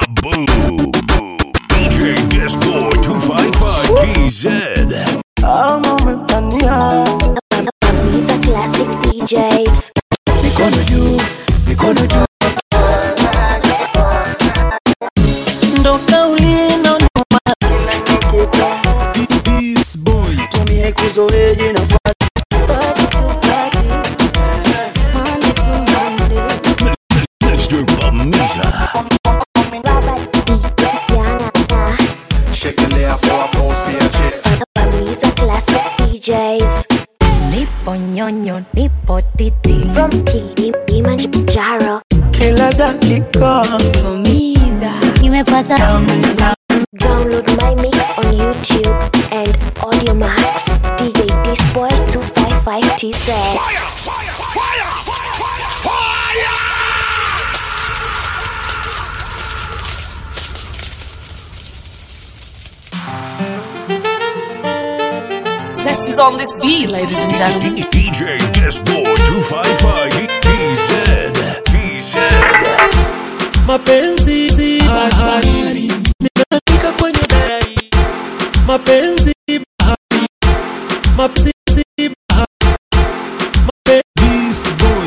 Boom. DJ Disboy 255 TZ. Ama umepania These are classic DJs. mikono juu, mikono juu. Ndo kauli inaonoma This boy. tumie kuzoea jina fuati. Mr. Bamiza. Diana. Shekelea poa poa usiache These are classic DJs. Nipo nyonyo, nipo titi. From Kilimanjaro. Kila dakika Nimepata Download my mix on YouTube and Audio Max. DJ Disboy 255 TZ. zest is on this beat, ladies and gentlemen. DJ Disboy 255 TZ. TZ. mapenzi si bahari nimeandika kwenye dayari mapenzi bahari mapenzi si bahari mapenzi boy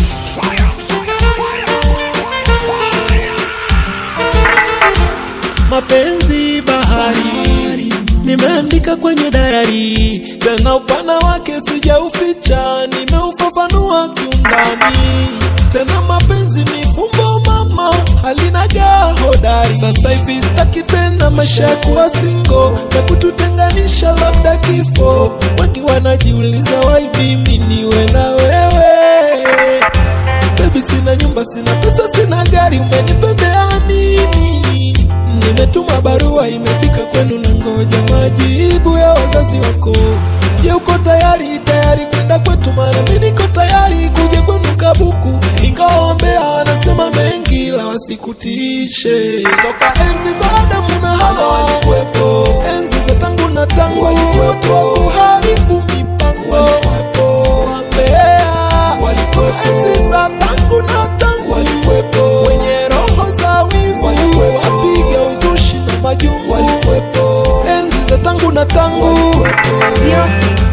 mapenzi bahari nimeandika kwenye dayari tena upana wake sijauficha nimeufafanua kiundani tena mapenzi ni fumbo mama halina jaa hodari sasa hivi sitaki tena maisha ya kuwa singo cha kututenganisha labda kifo wengi wanajiuliza wai mimi niwe na wewe Baby sina nyumba, sina pesa, sina gari, umenipendea nini? Nimetuma barua, imefika kwenu na ngoja majibu ya wazazi wako. Je, uko tayari tayari kwenda kwetu? Maana mimi niko tayari kuja kwenu Kabuku, ingawa wambea wanasema mengi, la wasikutishe. Toka enzi za Adamu na Hawa walikuwepo, enzi za tangu na tangu walikuwepo, kuharibu mipango walikuwepo, wambea walikuwepo, enzi za tangu na tangu walikuwepo, wenye roho za wivu walikuwepo, wapiga uzushi na majungu walikuwepo, enzi za tangu na tangu walikuwepo.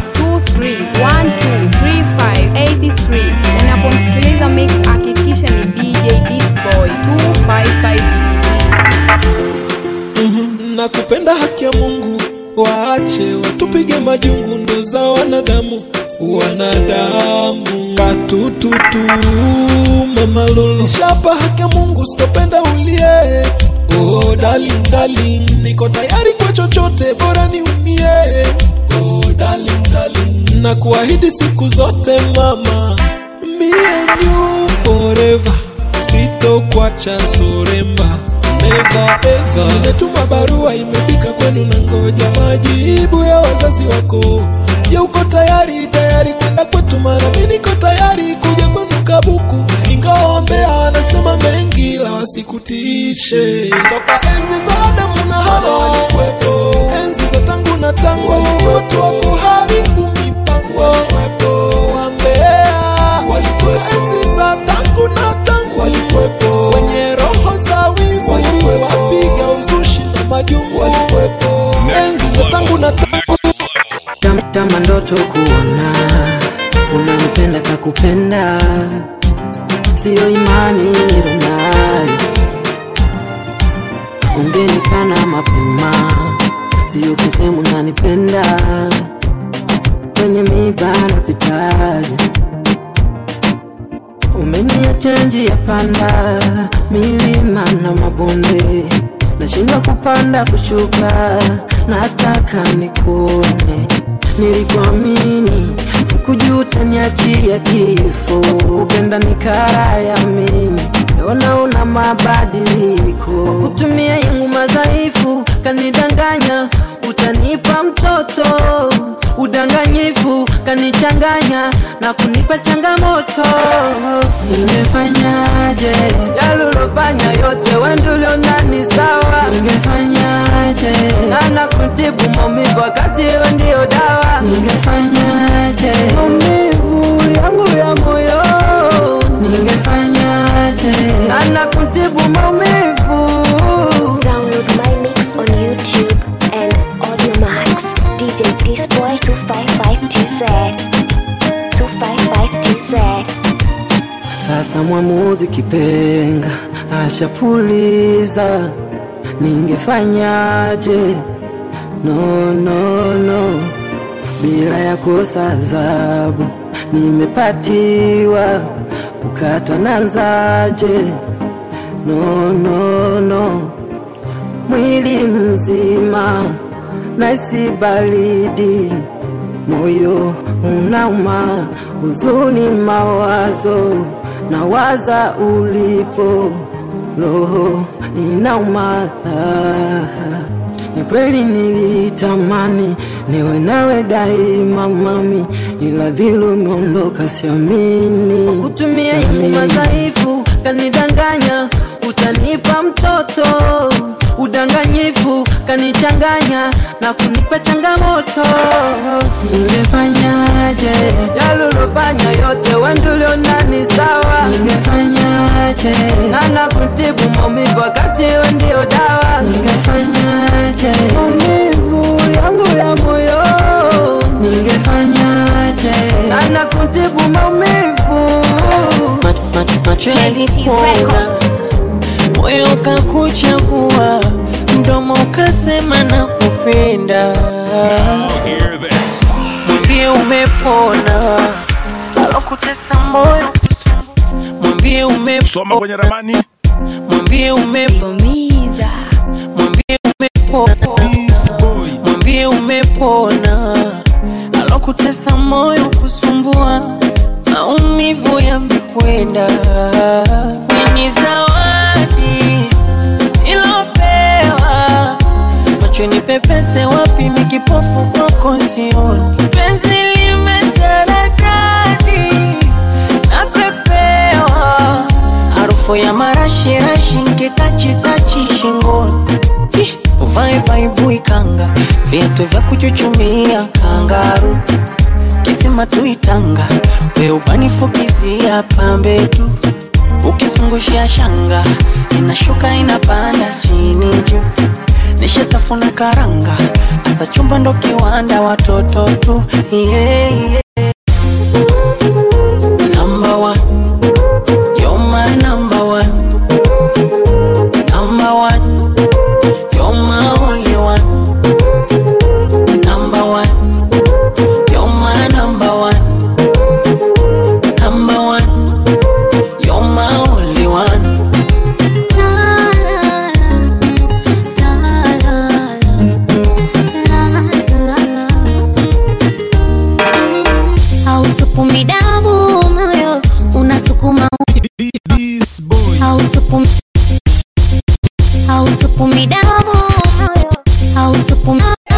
0623123583 unapomsikiliza mix hakikisha ni dj disboy 255tc na kupenda haki ya Mungu, waache watupige majungu, ndo za wanadamu wanadamu katututu mama lulu shapa haki ya Mungu, sitopenda ulie oh, darling, darling, niko tayari kwa chochote, bora niumie oh, darling, darling, na kuahidi siku zote mama, me and you forever, sitokwacha soremba never ever. Nimetuma barua imefika kwenu na ngoja majibu ya wazazi wako. Je, uko tayari tayari kwenda kwetu? Maana mimi niko tayari kuja kwenu Kabuku, ingawa wambea wanasema mengi, la wasikutishe. Toka enzi za Adamu na Hawa walikuwepo, enzi za tangu na tangu walikuwepo, kuharibu mipango walikuwepo, wambea walikuwepo, enzi za tangu na tangu walikuwepo, wenye roho za wivu walikuwepo, wapiga uzushi na majungu walikuwepo, enzi za tangu na tangu kama, kama ndoto kuona unampenda kakupenda, siyo imani nilonayo, ungenikana mapema, siyo kusema unanipenda, kwenye miba na vitaja umeniacha njia panda, milima na mabonde, nashindwa kupanda kushuka, nataka nikuone. Nilikuamini, sikujua utaniachia kifo, kupenda ni kara ya mimi Ona una mabadiliko, kutumia yangu madhaifu, kanidanganya utanipa mtoto, udanganyifu kanichanganya na kunipa changamoto. Ningefanyaje yalulofanya yote wendulio ndani sawa? Ningefanyaje nana kutibu maumivu wakati wewe ndio dawa? Ningefanyaje maumivu yangu ya moyo? Ningefanyaje nana kutibu maumivu sasa mwamuzi kipenga ashapuliza, ningefanyaje? No, no, no, bila ya kosa adhabu nimepatiwa, kukata nanzaje? No, no, no, mwili mzima naisi baridi, moyo unauma, huzuni, mawazo nawaza ulipo, roho inauma. Ni kweli nilitamani niwe nawe daima mami, ila vile umeondoka siamini. Kutumia Siamini. madhaifu kanidanganya, utanipa mtoto udanganyifu kanichanganya na kunipa changamoto. Ningefanyaje yalulofanya yote wendulio ndani sawa? Ningefanyaje nana kutibu maumivu wakati we ndio dawa? Ningefanyaje maumivu yangu ya moyo? Ningefanyaje nana kutibu maumivu macho yalikuona, moyo ukakuchagua, mdomo ukasema na kupenda. Hear this. Mwambie umepona, alokutesa moyo, mwambie Soma umepona, kwenye ramani. mwambie umepona, Bomiza. mwambie umepona, mwambie umepona, alokutesa moyo kusumbua, maumivu yamekwenda. Ni zawadi ilopewa macho ni pepese wapi mikipofu kwako sioni penzi limetaradadi napepewa harufu ya marashirashi nkitachitachi shingoni Ih, uvae baibui kanga viatu vya kuchuchumia kangaru kisima tuitanga we ubanifukizia pambe tu ukizungushia shanga inashuka inapanda chini juu nishatafuna karanga asa chumba ndo kiwanda watoto tu yeah, yeah. Number one. You're my number one. Number one. You're my only one. Number one. You're my number one. Number one. You're my only one. hausukumi damu moyo unasukuma hausukumi hausukumi damu moyo hausukumi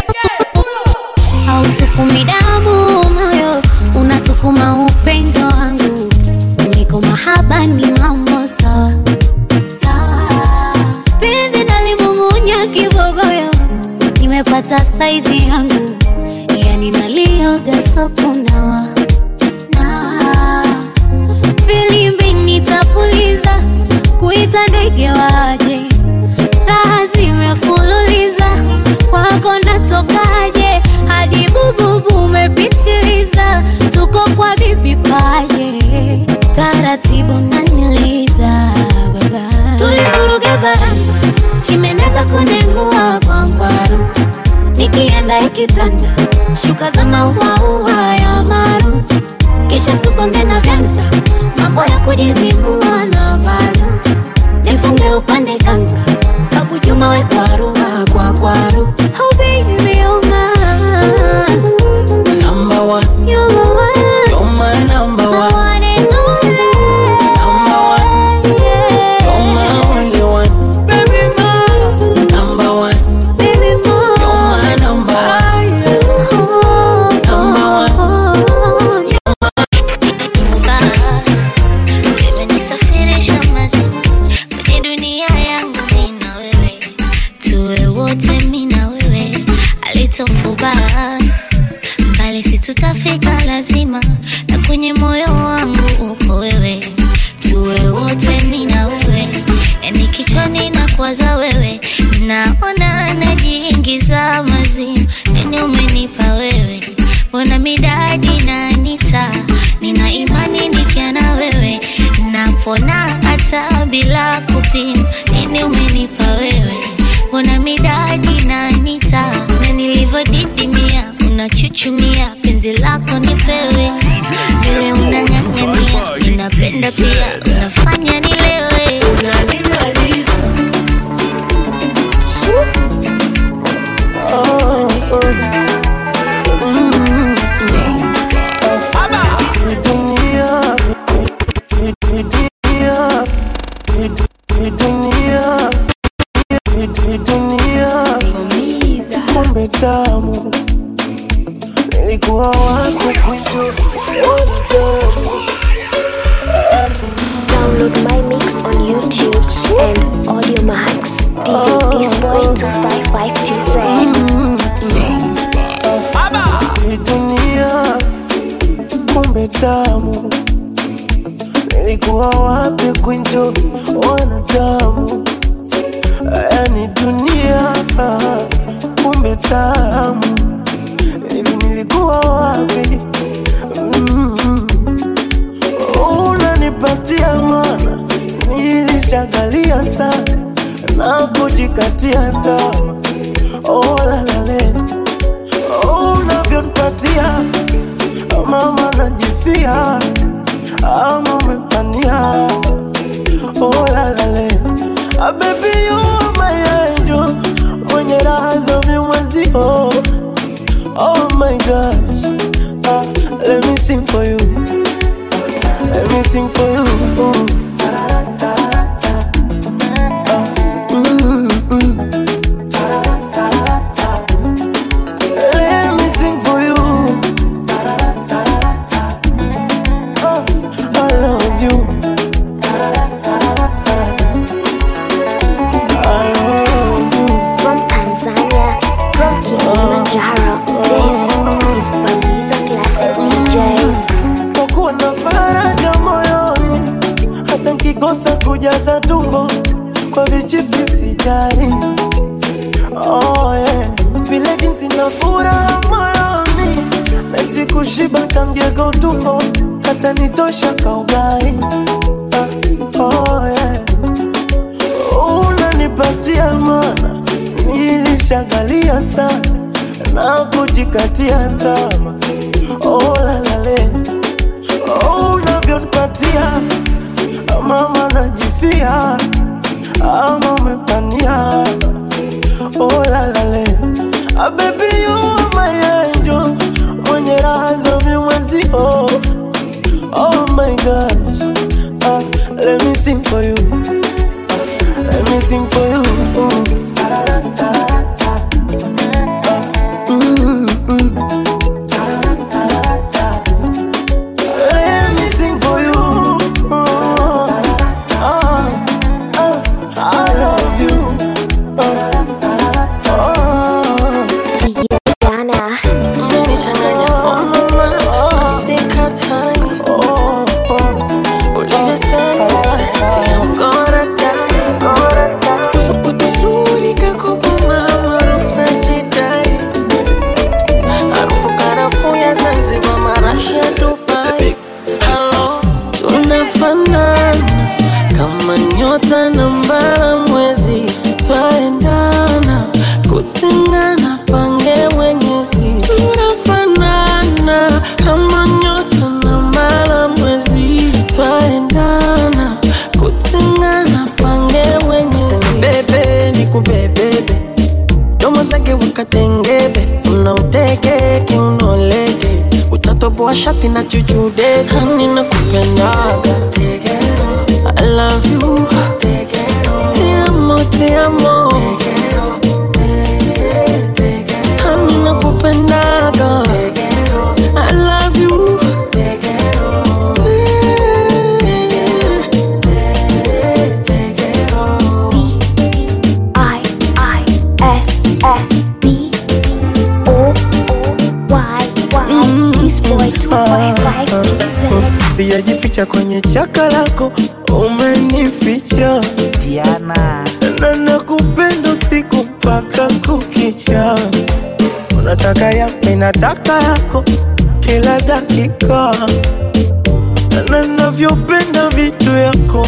hausukumi damu moyo unasukuma upendo wangu niko mahaba ni mambo sawa sawa penzi nalimung'unya kibogoyo nimepata saizi yangu yani nalioga sokunawa na filimbi nitapuliza kuita ndege waje raha zimefululiza kwako natokaje hadi bububu umepitiliza tuko kwa bibi paje taratibu naniliza baba tulivuruga barama chimeneza kunengua kwa ngwaru nikienda ikitanda shuka za mauaua ya maru kisha tukonge na vyanda mambo ya kujizibua na valu nifunge upande kanga babu juma we kwaru kwa kwaru oh baby oh my Number one. you're the one You're my number I one. want it only Number one. You're my only one. Baby, Number one. baby more You're my number one. Number one. imenisafirisha mazima kwenye dunia yangu mi na wewe tuwe wote mi na wewe alitofubaa mbali si tutafika lazima na kwenye moyo wangu uko wewe tuwe wote mi na wewe yani kichwani na kwaza wewe naona najiingiza mazimu nini umenipa wewe mbona midadi na nita nina imani nikia na wewe na napona hata bila kupima. Nini umenipa wewe? Mbona midadi na nita na nilivyodidimia, unachuchumia penzi lako nipewe, vile unang'ang'ania, ninapenda pia, unafanya nilewe. dunia hii dunia hii dunia hii dunia kumbe tamu nilikuwa wako kwitu Download my mix on YouTube and Audio Max. DJ Disboy 255TZ. hii dunia kumbe tamu nilikuwa wapi kwinjo wanadamu yani dunia kumbe tamu hivi nilikuwa wapi mm. unanipatia mana nilishagalia sana na kujikatia tamaa olalale unavyonipatia mama najifia ama umepania olalale abebi yumayenjo mwenye raha za vimwezio oh my gosh ah, let me sing for you let me sing for you Ah, mm, mm. Let me sing for you. Oh, I love you. I love you. From Tanzania, from Kilimanjaro. This is Bamiza Classic DJs. Kwa kuwa na faraja moyoni, hata nkikosa kujaza tumbo kwa vichipsi sijali. Oh, yeah. Vile jinsi na furaha moyoni, nahisi kushiba kamgego tumbo, kata nitosha kaugai. Ah, oh, yeah. Unanipatia mana, nilishagalia sana na kujikatia tamaa. Oh, la, la, le. Oh, unavyonipatia mama najifia ama umepania oh, la, la, le. Ah, baby you are my angel mwenye raha za vimwezio oh my gosh ah, let me sing for you ah, let me sing for you Ah, mm, mm. Let me sing for you. Oh, ah, ah, I love you. Oh, oh, Ghana. oh, oh. Uzuri kakupa mama ruksa jidai. Harufu karafuu ya Zanzibar, marashi ya Dubai. Halo, tunafanana kama nyota na mbara mwezi, twaendana kutengana, pange mwenyezi. Tunafanana kama nyota na mbara mwezi, twaendana kutengana, pange mwenyezi. Bebe ni kubebebe domo zake wakatengebe unauteke unoleke utatoboa shati na chuchude hani na kupendaga I love you Te amo, te amo Hani na kupendaga I love you I I S S B O O Y Y. Disboy 255TZ. sijajificha kwenye chaka lako umenificha Diana na nakupenda usiku mpaka kukicha unataka ya minataka yako kila dakika na navyopenda vitu yako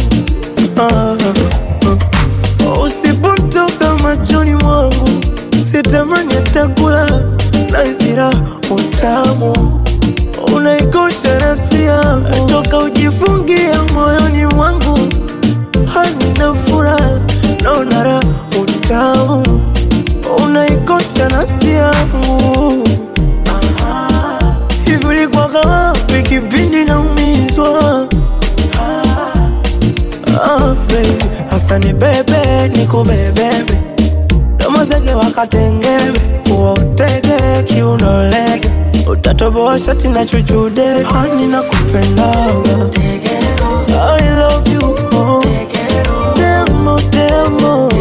natamani atakula na isira utamu unaikosha nafsi yangu toka ujifungia moyoni mwangu hani na furaha naona raha utamu unaikosha nafsi yangu hivi ulikuwaga wapi kipindi naumizwa Ah, baby, hasa ni bebe nikubebebe domozege wakatengebe uotege kiunolege utatoboa shati na chuchude hani na kupendaga I love you oh. Demo, demo.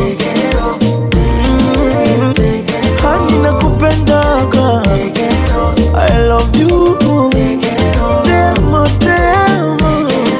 Mm. Hani na kupendaga I love you Demo, demo.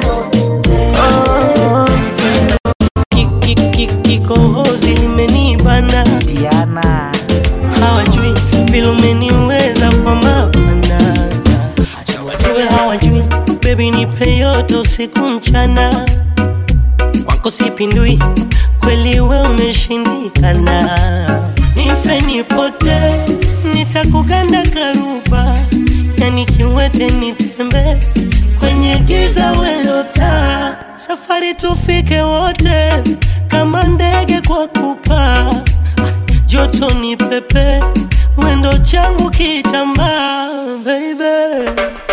Ah. Ki- ki- ki- Kikohozi limenibana Diana hawajui vile umeniweza kwa mapana wajue hawajui bebi nipe yote usiku mchana kwako sipindui kweli we umeshindikana nife nipote nitakuganda karuba yani kiwete nitembe kwenye giza welota safari tufike wote kama ndege kwa kupaa joto ni pepe wendo changu kitambaa baby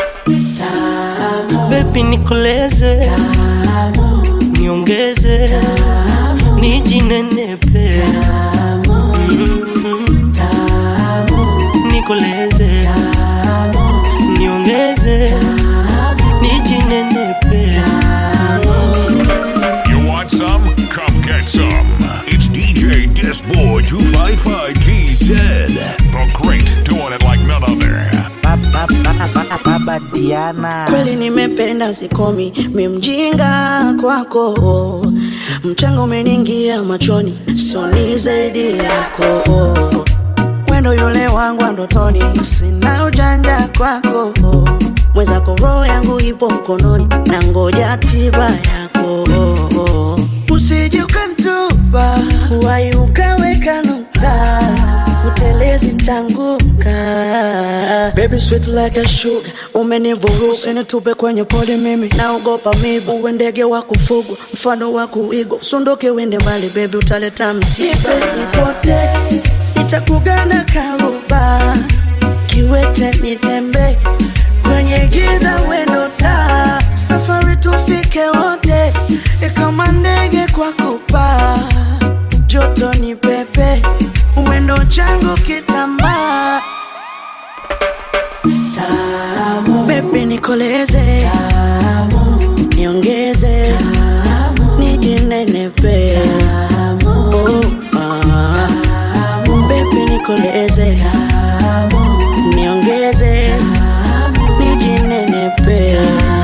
bebi nikoleze niongeze nijinenepe Mm. nikoleze niongeze nijinenepe You want some? Come get some. It's DJ Disboy 255 TZ. The great, doing it like none other. Baba, baba, baba Diana kweli nimependa sikomi mimjinga kwako mchanga umeniingia machoni soni zaidi yako wendo yule wangu wa ndotoni sina ujanja kwako mwezako roho yangu ipo mkononi na ngoja tiba yako usije ukantupa wai ukaweka nukta utelezi ntanguka baby sweet like a sugar umenivuruga nitupe kwenye pole mimi naogopa mibu uwe ndege wa kufugwa mfano wa kuigwa usunduke wende mbali baby utaleta msiba nipote nitakugana karuba kiwete nitembe kwenye giza wendo taa safari tufike wote kama ndege kwa kupaa joto ni pepe mwendo changu kitambaa bebi nikoleze niongeze nijinenepe oh, ah. bebi nikoleze niongeze nijinenepe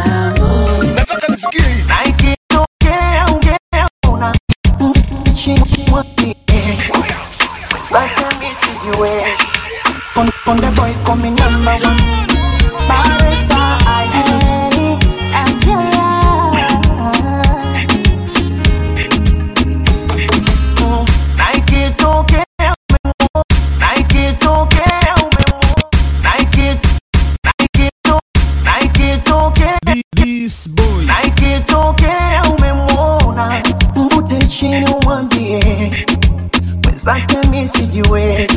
Na ikitokea ungeona chini mwambie, basi nisijiwezi. On, on the boy coming number one. Paresa, aye. Mm. Na ikitokea umemuona, na ikitokea umemuona, na iki- na ikito- na ikitokea This boy na ikitokea umemwona mvute chini umwambie mwenzake mi sijiwezi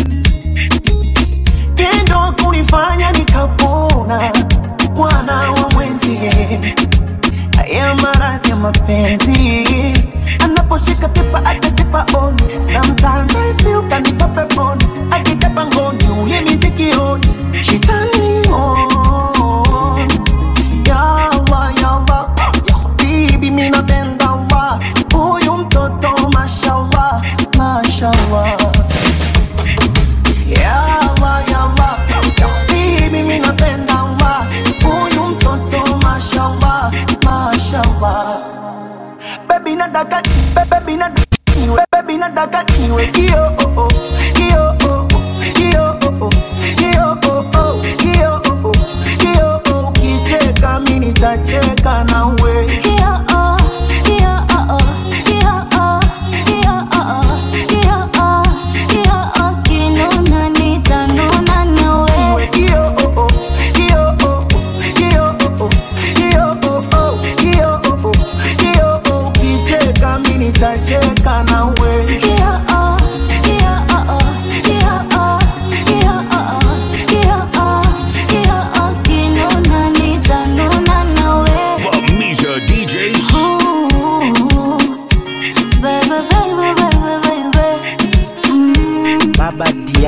tendo kunifanya nikapona bwana wa mwenzie haya maradhi ya mapenzi anaposhika tipa atasipa on sometimes I feel kanipa peponi akitapa ngoni ulimi sikioni shetani on ya Allah, ya Allah, ya habibi mimi napenda Allah huyu mtoto mashallah mashallah ya Allah, ya Allah, ya habibi mimi napenda Allah huyu mtoto mashallah mashallah baby nataka baby nataka niwe baby nataka niwe kio oh oh kio oh oh kio oh oh kio oh oh kio oh oh kio oh ukicheka mimi nitacheka nawe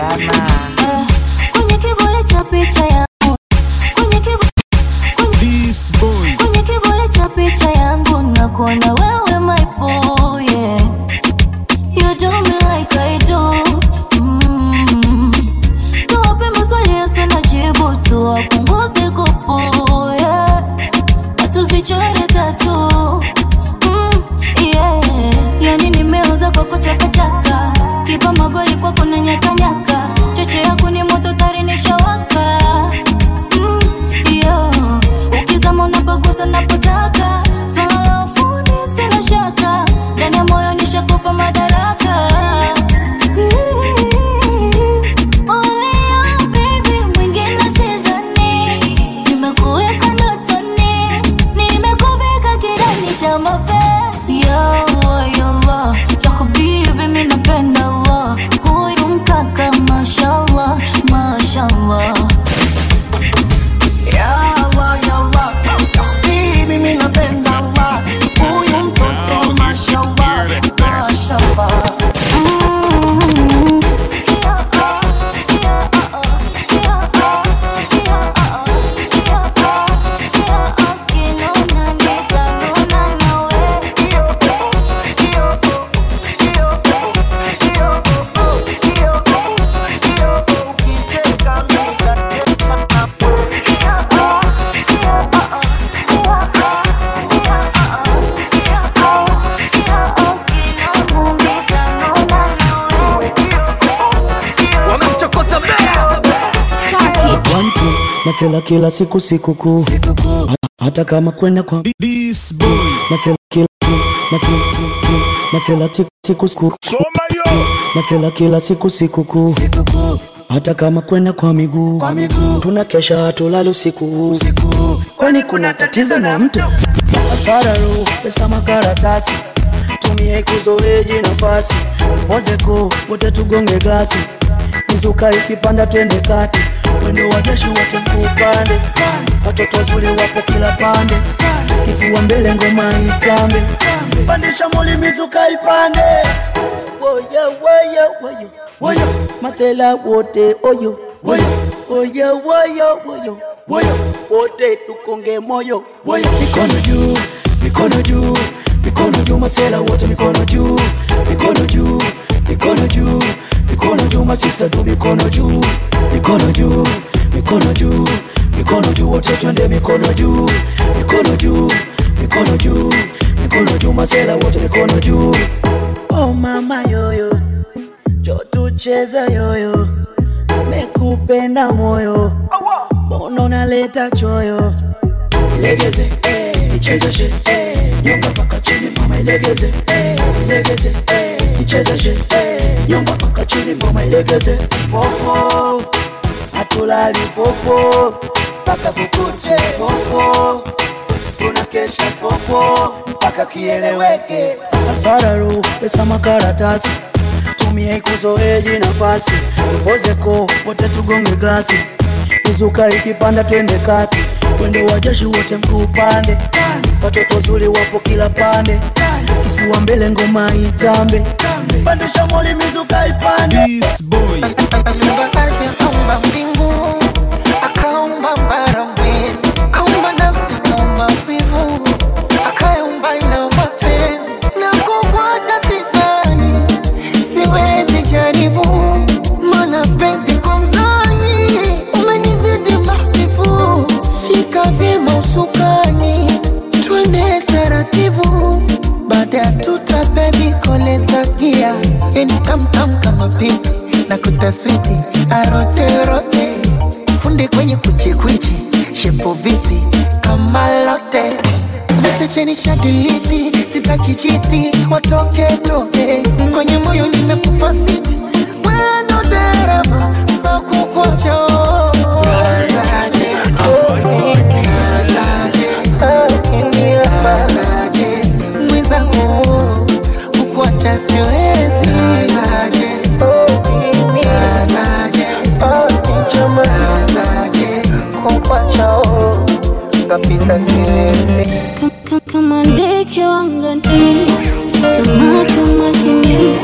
Diana. kwenye kivuli cha picha yangu kwenye kivu, kwenye, kwenye kivuli cha picha yangu nakuona wewe my boy yeah. you do me like I do mm. tuwape maswali yasina jibu tuwapunguze kupu yeah. na tuzichore tatu mm, yeah. yani nimeuza kwako chakachaka kipa magoli kwako na nyakanyaka cheche yako ni moto tarinishawaka mm, yeah. ukizama unapagusa napotaka swala la ufundi sina shaka ndani ya moyo nishakupa madaraka Olea, baby, mwingine sidhani. Nimekuweka ndotoni, nimekuvika kidani cha mapenzi. Ya Allah, ya Allah, ya habibi, mi napenda Allah. Huyu mkaka, mashallah, mashallah. Ya Allah, ya Allah, ya habibi, mi napenda Allah. Huyu mtoto mashallah, mashallah. wamemchokoza mbea Wantu masela kila siku sikukuu Ha- hata kama kwenda kwa masela kila masela, masela ti- siku siku masela kila siku sikukuu hata kama kwenda kwa miguu tuna kesha hatulali usiku kwani kuna tatizo na mtu asararu pesa makaratasi tumie kuzoeji nafasi pozeko wote tugonge glasi mizuka ikipanda twende kati wendo wa jeshi wote mkuupande watoto wazuri wapo kila pande kifua mbele ngoma itambe pandisha moli mizuka ipande woye woye woyo woyo masela wote oyo woyo woye woyo woyo woyo wote tukonge moyo woyo mikono juu mikono juu mikono juu masela wote mikono juu mikono juu mikono juu mikono juu masista tu mikono juu mikono juu mikono juu mikono juu wote twende mikono juu mikono juu mikono juu mikono juu masela wote mikono juu oh mama yoyo jo tucheze yoyo mekupenda moyo mbona unaleta choyo ilegeze eh, ichezeshe eh, nyonga mpaka chini mama ilegeze eh, ilegeze eh, ichezeshe eh, nyonga mpaka chini mama ilegeze popo hatulali popo mpaka kukuche popo tunakesha popo mpaka kieleweke asararu pesa makaratasi tumie kuzoeji nafasi pozeko wote tugonge glasi izuka ikipanda twende kati wendo wa jeshi wote mkuupande watoto zuri wapo kila pande kifua mbele ngoma itambe pandisha moli mizuka ipande Aliumba ardhi akaumba mbingu akaumba bara mwezi akaumba nafsi akaumba wivu akaumba na mapenzi na kukwacha sisani siwezi jaribu mana penzi kwa mzani umenizidi mahbibu shika vyema usukani twende taratibu baada ya tuta bebi koleza gia yani tamtam kama pinki na kutaswiti aroterote funde kwenye kuchikwichi shepo vipi kama lote vete cheni cha diliti sitaki chiti watoke toke kwenye moyo nimekupa siti wendo dereva sakukocho mwenzangu kukuacha siwezi kukuacha kabisa siwezi Kama ndege wangani, samaki majini,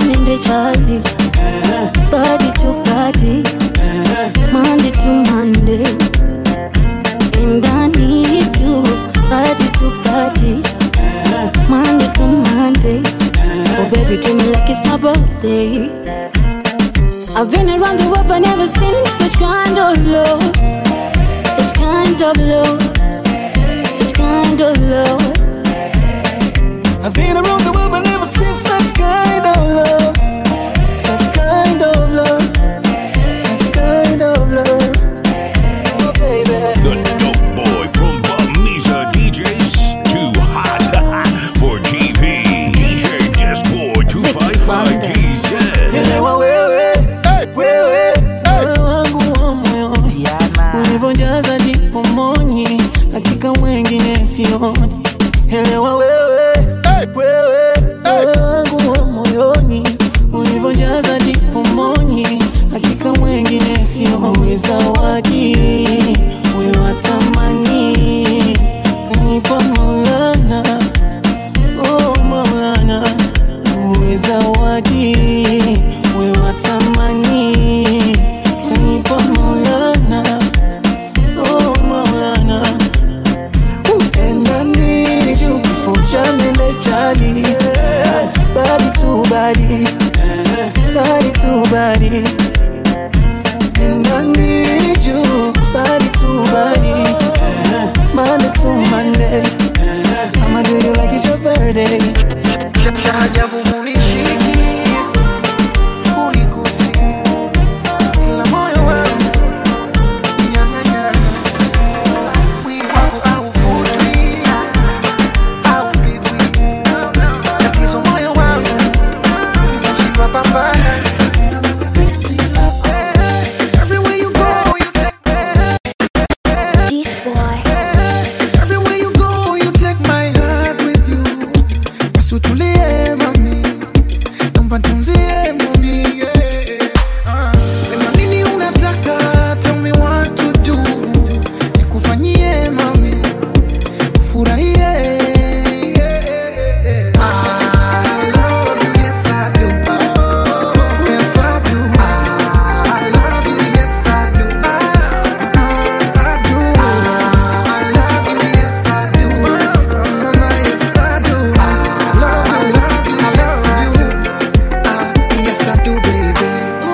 Monday Charlie, body to body, Monday to Monday, and I need you, body to body, Monday to Monday. Oh baby, treat me like it's my birthday. I've been around the world but never seen such kind of love, such kind of love, such kind of love. I've been around the world but never seen such kind of love. Such kind of love. Such kind of love. Oh, baby. The dope boy from Bamiza DJs. Too hot for TV. DJ Disboy 255 TZ. Elewa wewe, wewe, wewe wangu wa moyoni, ulivyojaza ndipo moni, hakika mwengine sioni. Elewa wewe, wewe, wewe wangu wa moyoni, ulivyojaza ndipo moni, hakika mwengine sioni. Zawadi wewe wa thamani, kanipa Maulana, oh Maulana, uwe zawadi we wa thamani kanipa Maulana, oh Maulana, upendani juu kifo cha mende chali badi tu badi badi tu badi pendani juu badi tu badi Monday to Monday I'ma do you like it's your birthday Ajabu munishiki unigusi kila moyo wangu nyang'anyana mwili wangu hauvutwi haupigwi tatizo moyo wangu unashindwa pambana Everywhere you go, you This boy. Everywhere you go, you take my heart with you. Basi utulie mami, naomba nitunzie mami. yeah. Sema nini unataka, tell me what to do. Nikufanyie mami, ufurahie. I love you, yes I do. Yes I do. I love you, yes I do. I do. I love you, yes I do. Mama, yes I do. I love, I love you, yes I do. Ah, yes I do, baby.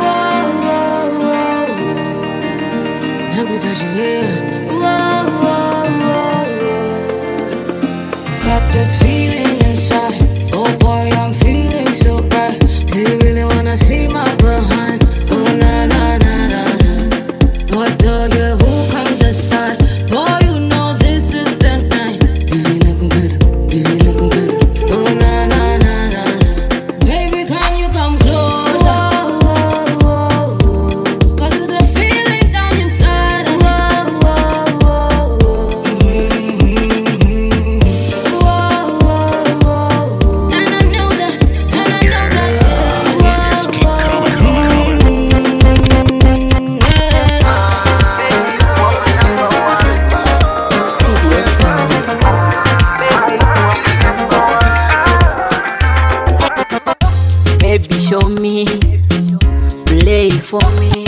Got this feeling inside. Oh boy, I'm feeling so right. Do you really wanna see my behind? Oh na na na na na. What do you? Who comes aside? Boy, you know this is the night. Baby, look better. Baby, look better. Oh na na na na na. Baby, can you come closer? Cause there's a feeling down inside of me. Baby, show me, play for me.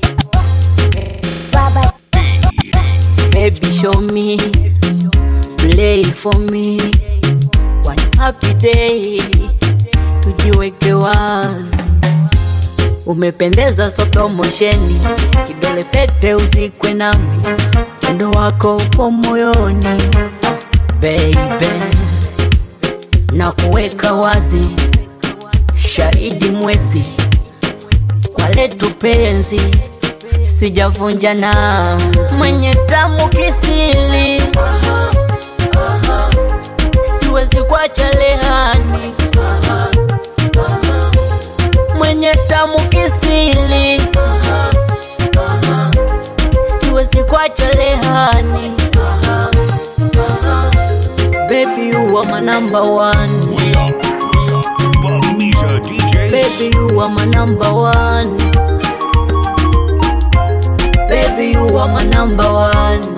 Baby, show me, play for me. One happy day, tujiweke wazi. Umependeza so promosheni, kidole pete uzikwe nami, pendo wako upo moyoni, baby, na kuweka wazi shahidi mwezi kwa letu penzi sijavunja nazi mwenye tamu kisili siwezi kuacha lehani mwenye tamu kisili siwezi kuacha lehani baby you are my number one Bamiza DJs. Baby, you are my number one. Baby, you are my number one.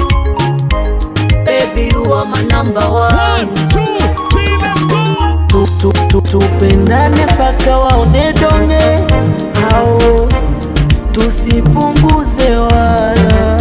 Baby, you are my number one. One, two, three, let's go. tu, tu, tupendane mpaka waone donge hao tusipunguze wala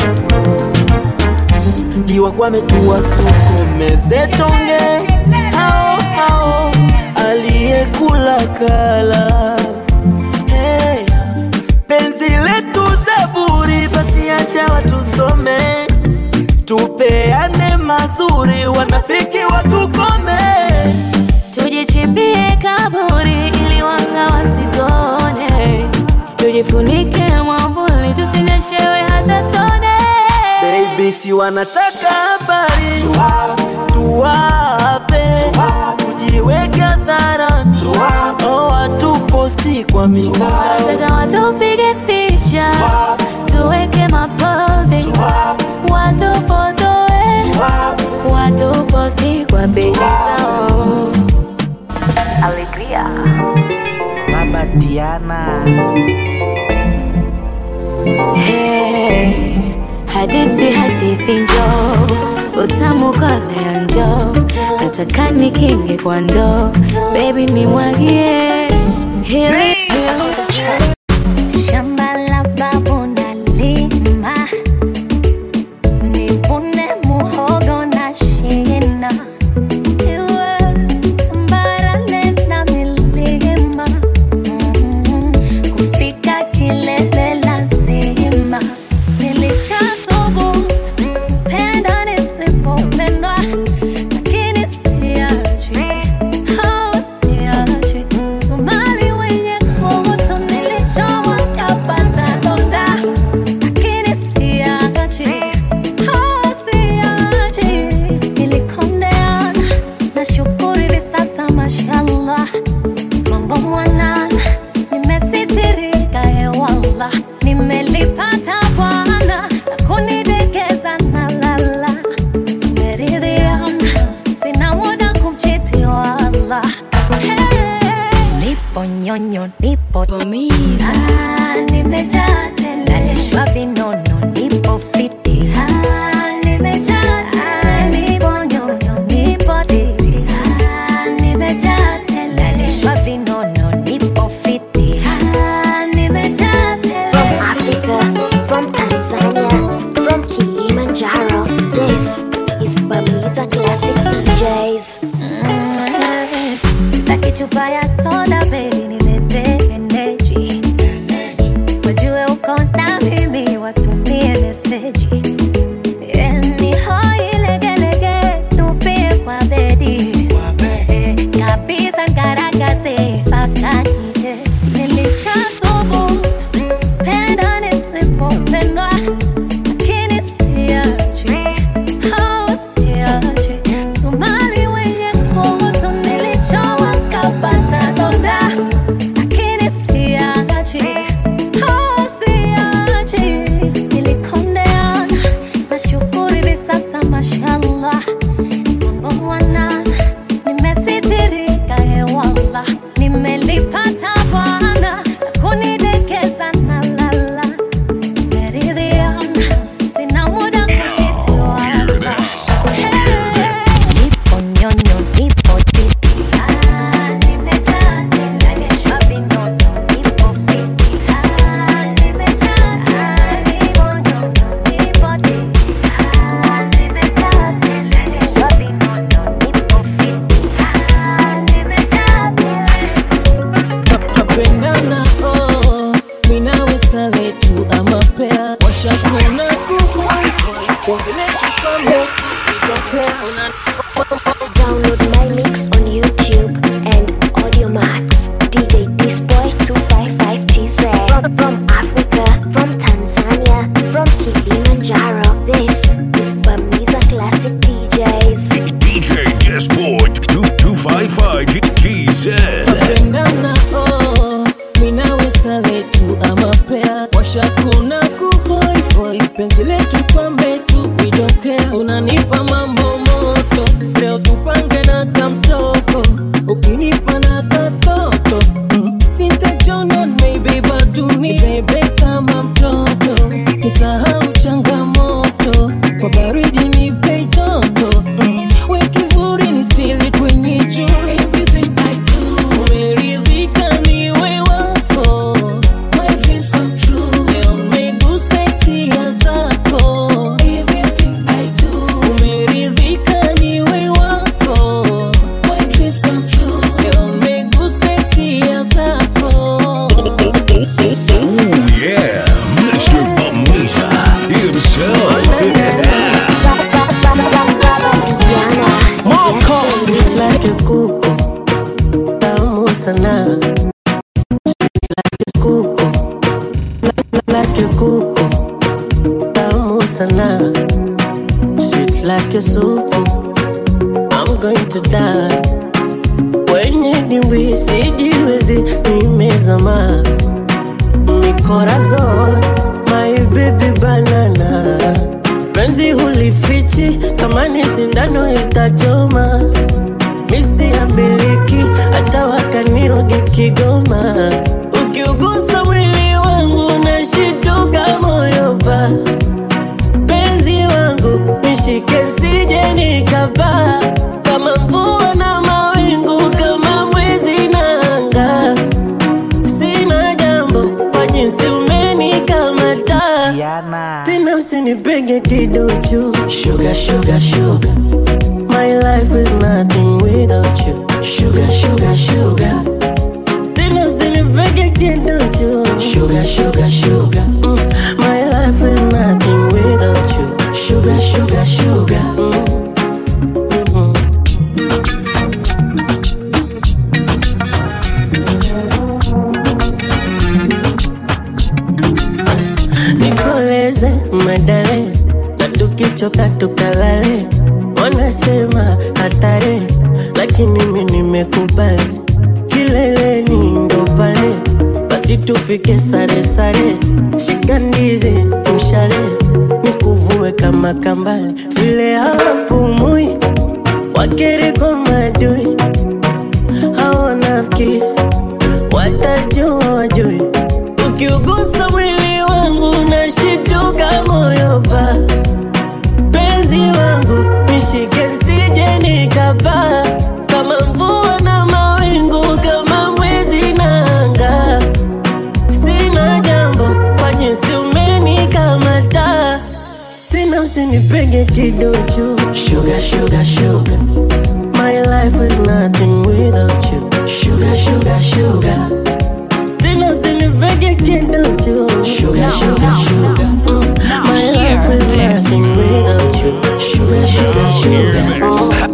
liwakwame tuwasukumeze tonge hao hao aliyekula kala hey. penzi letu zaburi basi acha watusome tupeane mazuri wanafiki watukome tujichimbie kaburi ili wanga wasitone tujifunike mwambuli tusinyeshewe hata tone Baby, si wanataka habari tuwape kujiweka hadharani oh, watuposti kwa mitandao nataka watupige picha tuweke mapozi watufotoe watuposti kwa beji zao Alegria. Baba Diana. Hey, hadithi hadithi njo utamu kolea njo nataka nikinge kwa ndo bebi nimwagie hili shamba la babu nalima nivune muhogo na shina iwe tambarale na milima Mm, kufika kilele lazima nilishathubutu penda nisipopendwa lakini siachi au siachi somali wenye kutu nilichowa kapata donda lakini siachi au siachi nilikondeana nashukuru hivi sasa mashallah mambo mwanana nimesitirika hewala nimelipata bwana na kunidekeza na lala tumeridhiana sina muda kumchiti wala hey. nipo nyonyo nipo tumiza nimejaa tele nalishwa vinono nipo fiti Ah, nimejaa tele nipo nyonyo nipo titi Ah, nimejaa tele nalishwa vinono nipo fiti Ah, nimejaa tele From Africa, from Tanzania, from Kilimanjaro. This is Bamiza Classic DJs. sitaki chupa ya soda baby nilete energy wajue uko na mimi watumie meseji Eh, ni hoi legelege tupie kwa bedi Eh, kabisa ngaragaze mpaka nje nilishathubutu penda nisipopendwa lakini siachi au siachi somali wenye kutu nilichowa kapata donda lakini siachi au siachi nilikondeana nashukuru hivi sasa mashallah mambo mwanana nimesitirika hewala nimelipata bwana na kunidekeza na lala tumeridhiana sina muda kuchiti wala nipo nyonyo nipo titi Ah, nimejaa tele, nalishwa vinono, nipo fiti Ah, nimejaa tele, nipo nyonyo, nipo titi Ah, nimejaa tele, nalishwa vinono, nipo fiti Ah, nimejaa Tupendana oh, minawe sale tu ama pea washakuna kuku kuongelea kama itokea una Download my mix on YouTube and Audio Max. DJ Disboy 255TZ. From, from Africa, from Tanzania, from Kilimanjaro. This is Bamiza Classic DJs. DJ Disboy 255 TZ. Tupendana oh, minawe sale tu ama pea washakuna kuhoi hoi penzi letu pambe tu idokea unanipa mambo moto leo tupange na kamtoko ukinipa na katoto mm. sintajona maybe baduni bebe kama mtoto nisahau changamoto kwa baridi nipe joto mm. we kivuri ni stili kwenye juu everything I do sana like a kuku like, like a kuku tamu sana sweet like a supu I'm going to die wenye dimbwi sijiwezi nimezama mikorazon my baby banana penzi hulifichi kama ni sindano itachoma misi ya miliki hata wakaniroge kigoma ukiugusa mwili wangu nashituka moyo pa penzi wangu nishike sije nikapaa kama mvua na mawingu kama mwezi na anga sina jambo kwa jinsi umenikamata tena usinipenge kiduchu sugar, sugar, sugar. My life is nothing without you sugar, sugar, sugar. Tena usinipenge kiduchu sugar, sugar, sugar. Mm. My life is nothing without you sugar, sugar, sugar. Mm. Mhm. nikoleze medale na tukichoka tukalale wanasema hatari lakini mi nimekubali kileleni ndo pale basi tufike sare sare shika ndizi mshale nikuvue kama kambale vile hawapumui wakereko madui hawanafiki watajua wajui ukiugusa mwili wangu nashituka moyo pa penzi wangu nishike sije nikapaa kama mvua na mawingu kama mwezi na anga sina jambo kwa jinsi umenikamata tena usinipenge kiduchu sugar, sugar, sugar. My life is nothing without you sugar, sugar, sugar. Tena usinipege kiduchu sugar, sugar, sugar. Mm. My life is nothing without you sugar, sugar, sugar.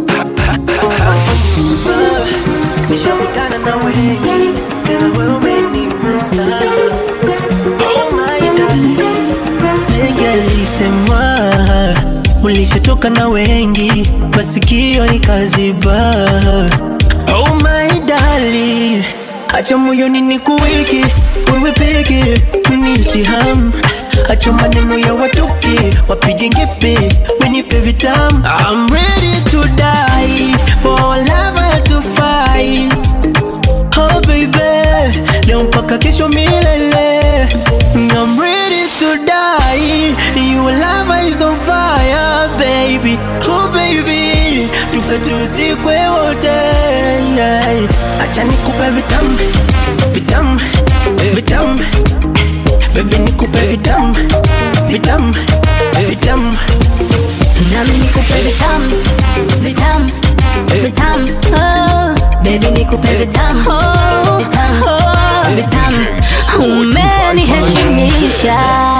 Nishakutana na wengi ila wewe umenimesa Oh my darling Wengi alisema ulishatoka na wengi masikio nikaziba Oh my darling acha moyoni nikuweke wewe peke unishi ham acha maneno ya watoke wapige ngepe wenipe vitamu I'm ready to die for our lover to fight Oh baby, leo mpaka kesho milele I'm ready to die Your love is on fire baby Oh baby, tufe tuzikwe wote yeah. Acha nikupe vitamu, vitamu, vitamu Baby nikupe vitamu, vitamu, vitamu Nami nikupe vitamu, vitamu, vitamu oh. Baby nikupe vitamu, vitamu, vitamu Umeniheshimisha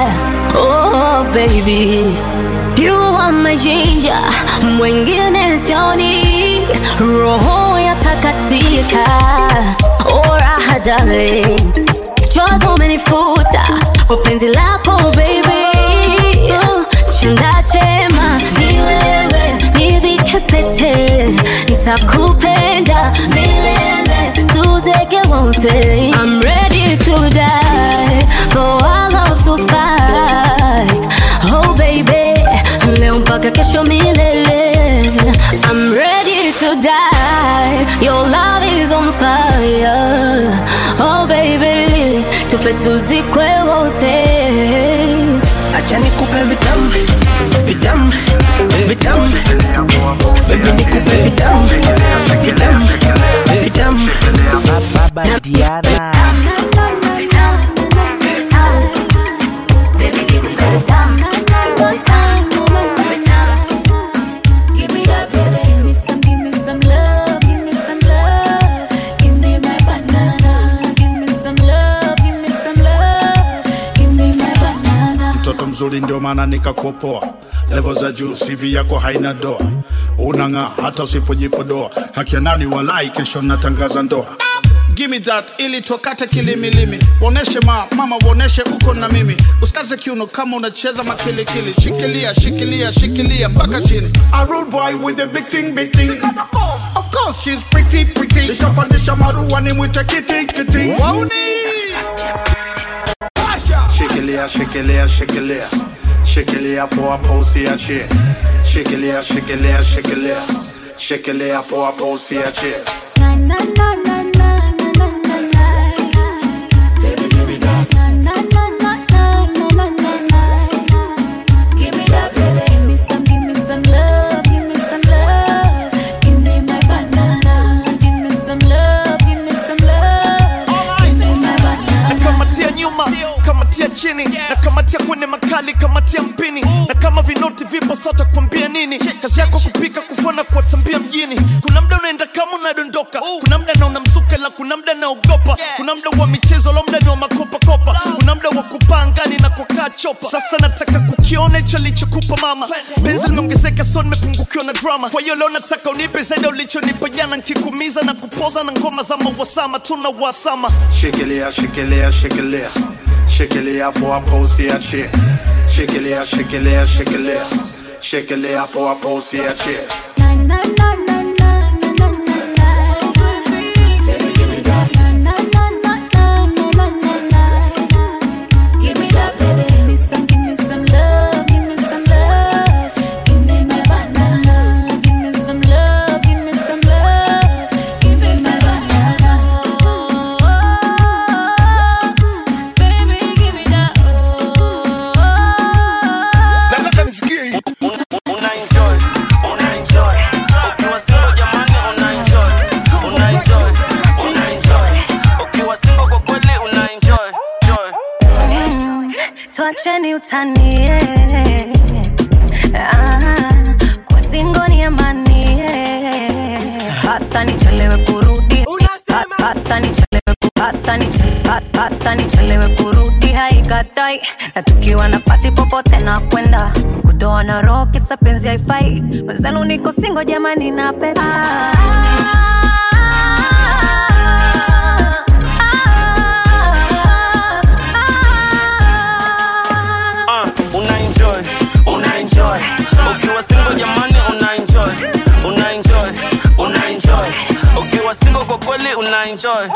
Oh baby You are my ginger Mwingine sioni Roho ya takatika Oh raha darling Chozi umenifuta Kwa penzi lako baby Uh, Chanda chema Ni wewe Nivike pete Nitakupenda Milele Tuzeke wote I'm ready to die For our love to fight Oh baby Leo mpaka kesho milele I'm ready to die Your love is on fire Oh baby Tufe tuzikwe wote Acha nikupe vitamu, vitamu, vitamu Baby nikupe vitamu, vitamu, vitamu Baba Diana mtoto mzuri ndio maana nikakuopoa levo za juu sivi yako haina doa unang'aa hata usipojipodoa haki ya nani walai kesho natangaza ndoa gimme that ili tokate kilimilimi woneshe ma mama woneshe uko na mimi usikaze kiuno kama unacheza makilikili shikilia shikilia shikilia mpaka chini a rude boy with a big thing big thing of course she's pretty pretty nishapandisha marua ni mwite kiti kiti wauni Shikilia, shikilia, shikilia. Shikilia poa poa usiachie. Shikilia, shikilia, shikilia. Shikilia poa poa usiachie. nakamatia nyuma kamatia chini nakamatia kwenye makali kamatia mpini na kama vinoti vipo sata kuambia nini kazi yako kupika kufona kuwatambia mjini kuna mda unaenda kama unadondoka kuna mda naona msuka la kuna mda naogopa kuna mda wa michezo la mda ni wa makopakopa kuna mda wa kupaa angani na kukaa chopa sasa nataka kukiona hicho lichokupa mama benzi limeongezeka so nimepungukiwa na drama kwa hiyo leo nataka unipe zaidi ya ulichonipa jana nkikumiza na kupoza na ngoma za mawasama tuna wasama Shikilia, shikilia, shikilia. Shikilia poa poa usiachie. Shikilia, shikilia, shikilia. Shikilia poa poa usiachie. nataka nisikie hii una enjoy una enjoy ukiwa single jamani una enjoy una enjoy una enjoy ukiwa single kwa kweli una enjoy enjoy Mm, tuacheni utanie ah, kwa singo ni amani hata nichelewe kurudi ha- hata nichelewe ku- hata nichelewe- ha- hata nichelewe kurudi haikatai na tukiwa na pati popote na kwenda kutoa na roho kisa penzi haifai wenzenu niko singo jamani na peta uh, una enjoy una enjoy ukiwa single jamani una enjoy una enjoy una enjoy ukiwa single kwa kweli una enjoy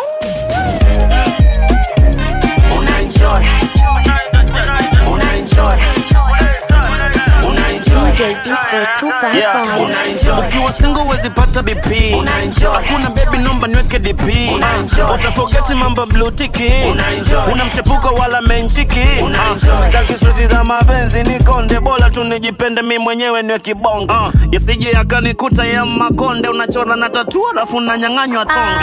una enjoy una enjoy una enjoy DJ Disboy 255. Yeah, unaenjoy. ukiwa single wezi pata bp hakuna bebi nomba niweke dp utafogeti mambo blue tiki una mchepuko wala menchiki Ah, staki stresi za mapenzi nikonde bora tu nijipende mi mwenyewe niwe kibongo uh, yasije yakanikuta ya makonde unachora na tatu alafu unanyang'anywa tonge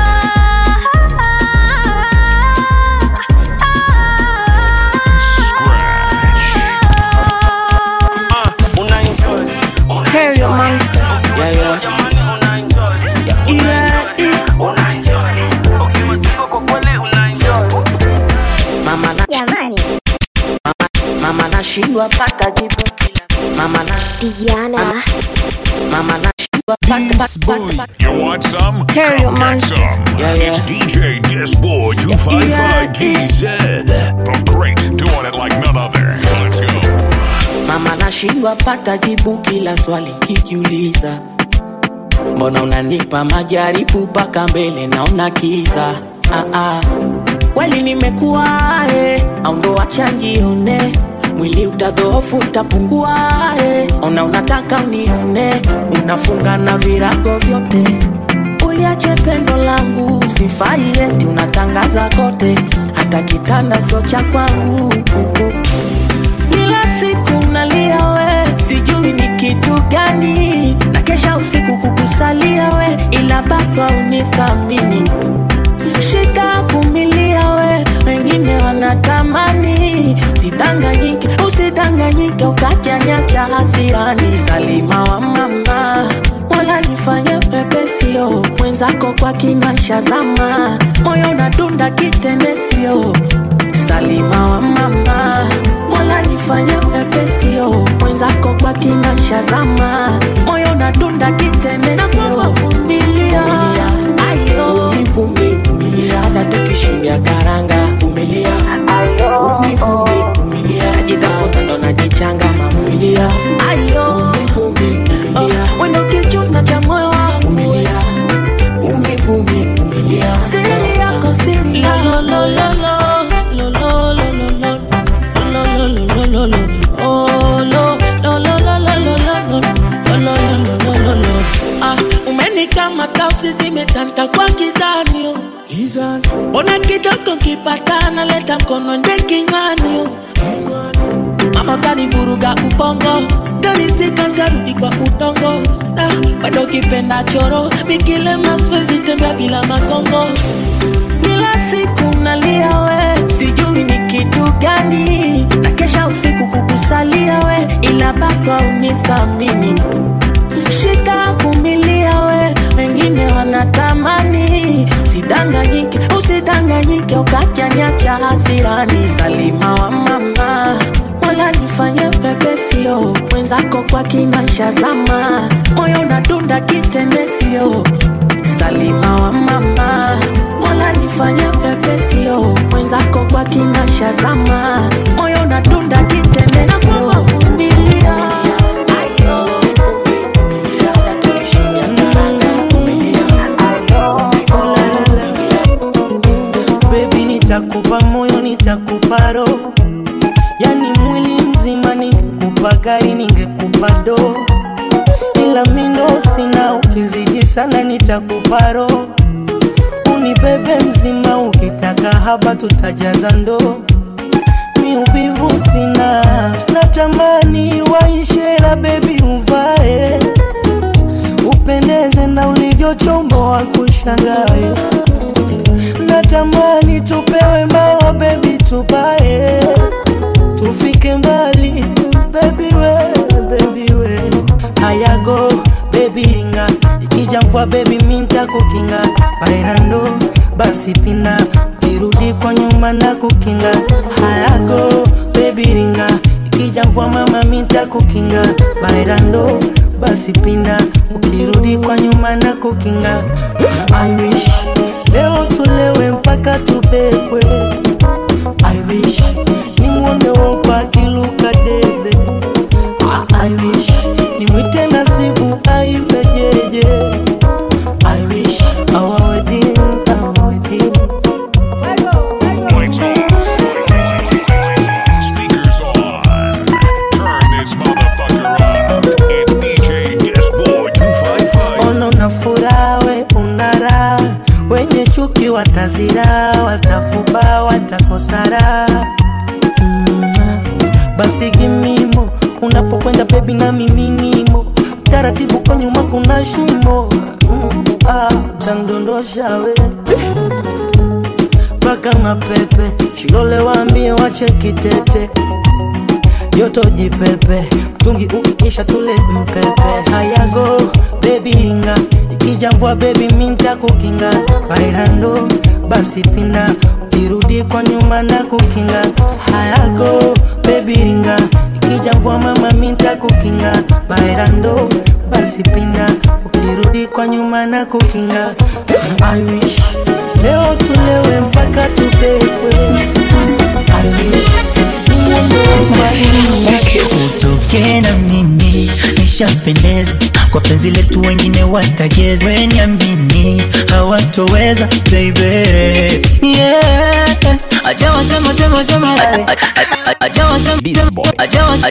Uh, una enjoy. Una Stereo enjoy. Monster. Ukiwa single jamani una enjoy. Una enjoy. Ukiwa single kwa kweli una enjoy. mama na Jamani. mama nashindwa pata jibu kila mama na Diana. mama nashindwa pata pata pata You want some? Stereo Come get Monster. some. Yeah, yeah. It's DJ Disboy 255 TZ. The great, doing it like none other. Let's go. mama nashindwa pata jibu kila swali kijiuliza mbona unanipa majaribu mpaka mbele naona kiza ah, ah. kweli nimekuwa eh, au ndo wacha njione mwili utadhoofu utapungua eh. ona unataka unione unafunga na virago vyote uliache pendo langu sifai eti unatangaza kote hata kitanda sio cha kwangu kila siku nalia we sijui ni kitu gani na kesha usiku kukusalia we ila baba unithamini shika vumilia we wengine wanatamani usidanganyike usidanganyike ukajanyacha hasirani salima wa mama wala nifanye pepesio mwenzako kwa kinasha zama moyo nadunda kitendesio salima wa mama mola nifanye pepesio mwenzako kwa kinasha zama moyo nadunda kitendesio vumilia ayo vumilia tukishindia karanga vumilia umi umi vumilia najitafuta ndo najichanga mavumilia ayo umi vumilia wendo kichuna cha moyo wangu vumilia umi umi vumilia siri yako siri yako lo lo lo lo lo lo lo lo lo umenikamata usizimetanta kwa kizanio mbona kidogo kipatana leta mkono nde kinywani mama utanivuruga ubongo tarizika ntarudi kwa udongo Ah, bado kipenda choro mikile maswezi tembea bila magongo kila siku nalia we sijui ni kitu gani na kesha usiku kukusalia we ila baba unithamini shika vumilia we wengine wanatamani usidanganyike usidanganyike ukajanyacha hasirani salima wa mama wala nifanye pepesio mwenzako kwa kinasha zama moyo unadunda kitendesio salima wa mama mola nifanye pepesio mwenzako kwa kinasha zama moyo unadunda kitendesio vumilia Baby, nitakupa moyo, nitakupa roho, yani mwili mzima. Ningekupa gari, ningekupa do, ila mindo sina. Ukizidi sana, nitakupa roho, unibebe mzima. Ukitaka haba, tutajaza ndoo. Mi uvivu sina, natamani waishe, la baby uvae, upendeze na ulivyochomboa kushangae natamani tupewe mawa bebi tubae tufike mbali bebi we bebi we hayago bebi ringa ikija mvua bebi minta kukinga bairando basi pina kirudi kwa nyuma na kukinga hayago bebi ringa ikija mvua mama minta kukinga bairando basi pinda ukirudi kwa nyuma na kukinga I wish leo tulewe mpaka tubebwe I wish nimwone wopa kiluka debe Ah, I wish nimwite nasibu aibejeje I wish our wedding, our wedding Lights off. Speakers on. Turn this motherfucker up. It's DJ Disboy 255. ono na furaha we unara wenye chuki watazira watafuba watakosara mm. basi gimimo unapokwenda bebi na miminimo taratibu kwa nyuma kuna shimo mm. ah, tandondosha we mpaka mapepe shilole waambie wache kitete joto jipepe mtungi ukiisha tule mpepe hayago bebi ringa ikija mvua bebi minta kukinga bairando basi pinda ukirudi kwa nyuma na kukinga hayago bebi ringa ikija mvua mama minta kukinga bairando basi pinda ukirudi kwa nyuma na kukinga I wish leo tulewe mpaka tubekwe I wish utoke na mimi nishapendeza kwa penzi letu wengine watageza weniamini hawatoweza baby yeah. aja wasema sema sema aja wasema aja wasema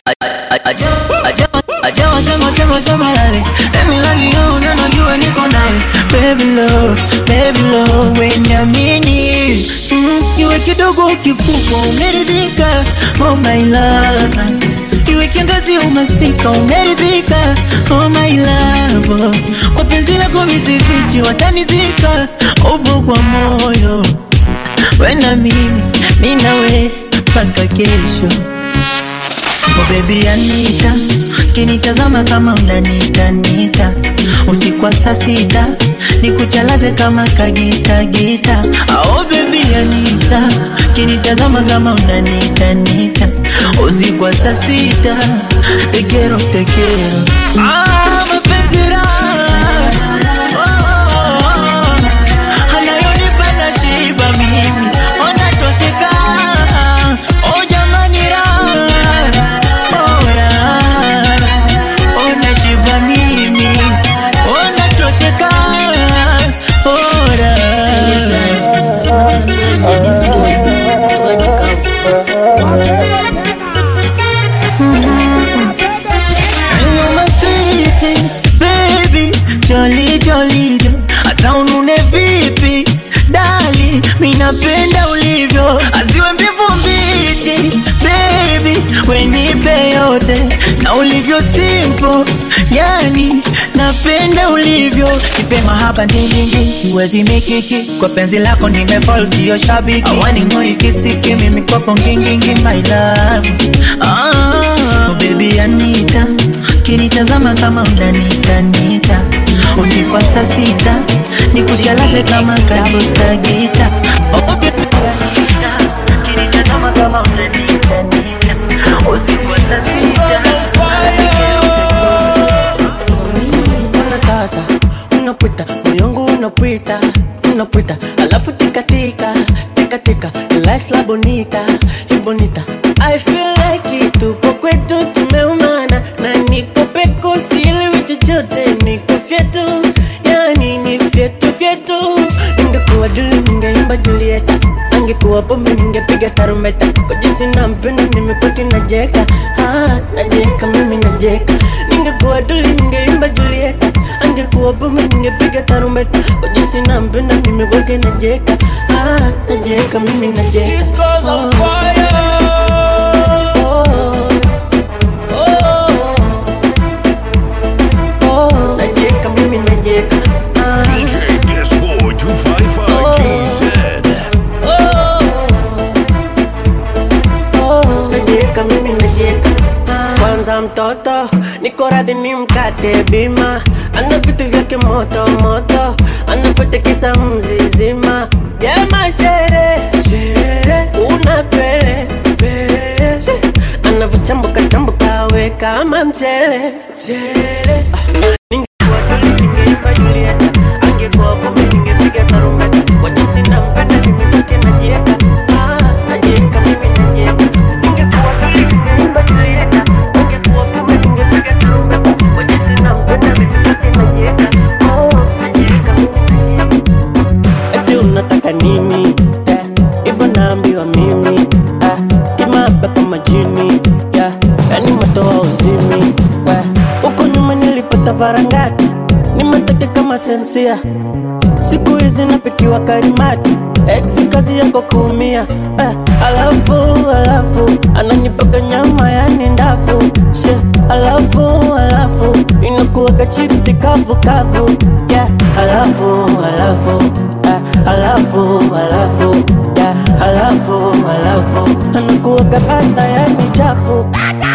aja wasema sema sema yale let me love you na najua niko nawe baby love baby love weniamini mm, iwe kidogo kikubwa umeridhika oh my love iwe kiangazi umasika umeridhika oh my love kwa penzi lako misifichi watanizika ubo kwa moyo wena mimi minawe mpaka kesho Oh baby Anita, kinitazama kama unanitanita usiku wa saa sita nikuchalaze kama kagita gita. Oh baby Anita, kinitazama kama unanitanita usiku wa saa sita tekero tekero. Ah, mapenzi raha oh, oh, oh, anayonipa na shiba mimi napenda ulivyo aziwe mbivu mbichi baby wenipe yote na ulivyo simple yani napenda ulivyo nipe mahaba ndindindi siwezi mikiki kwa penzi lako nimefall sio shabiki awani ngoi kisiki mimi kwako ngingingi my love ah, oh baby anita kinitazama kama unanitanita usiku wa saa sita nikujalaze kama kabisa gita oh, baby anita kinitazama kama unanitanita usiku wa saa sita Mbona sasa unapita moyo wangu unapita unapita alafu tikatika tikatika la bonita e bonita I feel like it tupo kwetu tumeumana na niko peko sielewi chochote niko fyetu yani ni fyetu fyetu ningekuwa duli ningeimba Julieta angekuwa pombe ningepiga tarumbeta kwa jinsi nampenda nimepaki najeka ah, najeka mimi najeka ningekuwa duli ningeimba Julieta angekuwa pombe ningepiga tarumbeta kwa jinsi nampenda nimepaki najeka ah, najeka mimi najeka This goes on fire najeka mimi najeka DJ Disboy 255 TZ. najeka mimi najeka kwanza mtoto niko radhi ni mkate bima ana vitu vyake moto moto anapotekisa mzizima jema shere shere una pele pele anavyochambuka chambuka we kama mchele mchele Ah, ningekuwa duli ningeimba Julieta angekuwa pombe ningepiga tarumbeta kwa jinsi nampenda nimebaki najieka Ah, najieka mimi najieka ningekuwa duli ningeimba Julieta angekuwa pombe ningepiga tarumbeta kwa jinsi nampenda nimebaki najieka Oh, najieka mimi najieka eti unataka nini eh, hivyo naambiwa mimi eh, kimaba kama jini yeah, yani matoa uzimi eh, huko nyuma nilipata varangati ni mateke kama sensia siku hizi napikiwa karimati ex kazi yako kuumia eh, alafu alafu ananipaka nyama yani ndafu she alafu alafu inakuwaga chipsi kavu kavu yeah, alafu alafu eh, alafu alafu yeah, alafu alafu anakuwaga bata yani chafu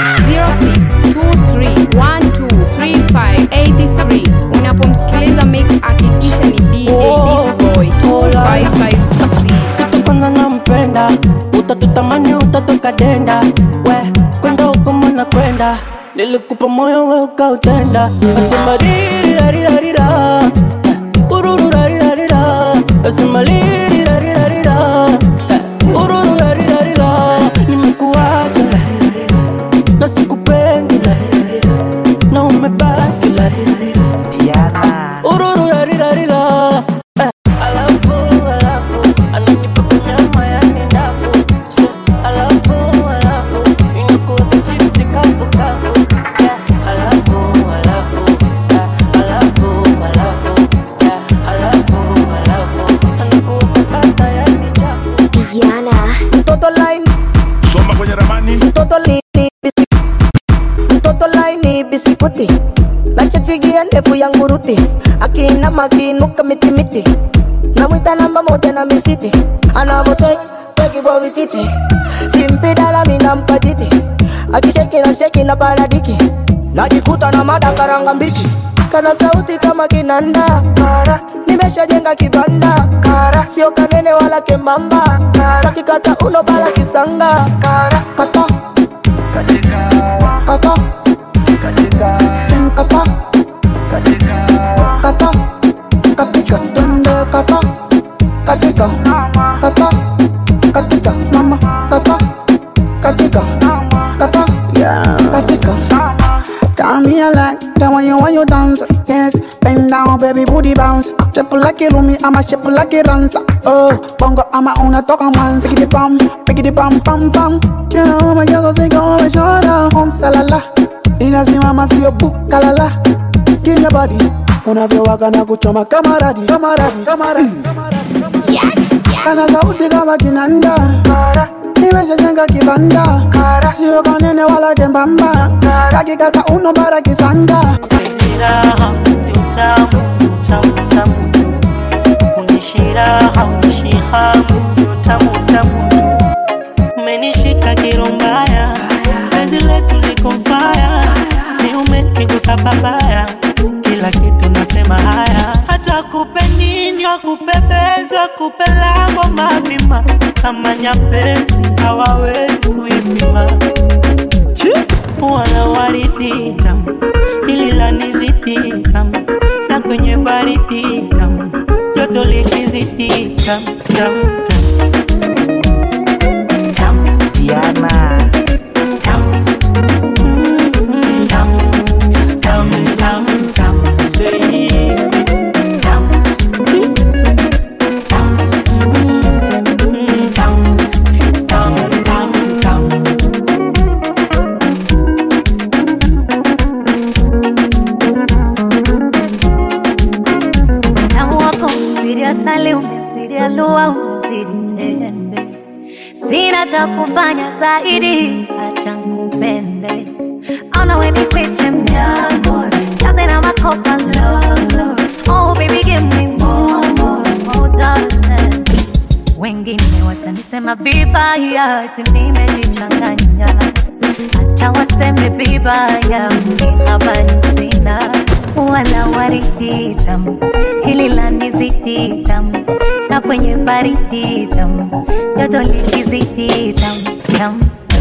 0623123583 unapomsikiliza mix hakikisha ni dj disboy 255tc kitu kwanza nampenda utatutamani utatoka denda we kwenda huko mwana kwenda nilikupa moyo we ukautenda asema ririrarirarira urururarirarira asema ririrarirarira urururarirarira nimekuacha larirarira na sikupendi larirarira na umebaki larirarira Diana urururarirarira eh, alafu alafu ananipaka nyama yani ndafu She, alafu alafu inakuweka chipsi kavu kavu yeah, alafu alafu eh, alafu alafu eh, alafu alafu anakuweka bata yani chafu Diana. mtoto line Soma kwenye ramani. mtoto lini bisi- mtoto laini bisikuti nachachigia ndevu ya nguruti akina makinuka mitimiti namwita namba moja na misiti anavoteki vititi simpidala minampa titi akisheki na sheki na paradiki najikuta na madakaranga mbichi kana sauti kama kinanda nimeshajenga kibanda sio kanene wala kembamba kakikata uno bala kisanga kata kata Mm, kata kata katika twende kata katika kata katika mama kata katika kata katika Got me a like that when you when you dance, yes. Bend down, baby, booty bounce. Triple like it, me, I'm a shape like it dancer. Oh, bongo, I'm a una toca man, sick it pam, pick it pam pam pam. You know my girl say go my shoulder, home salala. Inasimama sio bukalala. Give your body, unavyowaga na kuchoma kamaradi, kamaradi, kamaradi. Yeah, kana sauti kama kinanda nimeshajenga kibanda sio kanene wala kembamba kakikata uno bara kisanda raha mti utamu tamu tamu unishiraha unishihamu utamu tamu umenishika kirombaya penzi letu liko faya ni umenigusa babaya kila kitu nasema haya hata kupe nini wakupepeza kupelamo mapima kama nyapezi hawawezi kuipima wala waridi tamu hili la nizidi tamu na kwenye baridi tamu joto likizidi tamu tamu tamu Diana Utamu wako umezidi asali, umezidi alua, umezidi tende. Sina cha kufanya zaidi, acha nikupende. Ona we nikwite mnyambo, jaze na makopa lolo. Oh baby give me more, more, more darling. Wengine watanisema vibaya, ati nimejichanganya. Acha waseme vibaya, mimi habari sina wala waridi tamu, hili la nizidi tamu, na kwenye baridi tamu, joto likizidi tamu tamu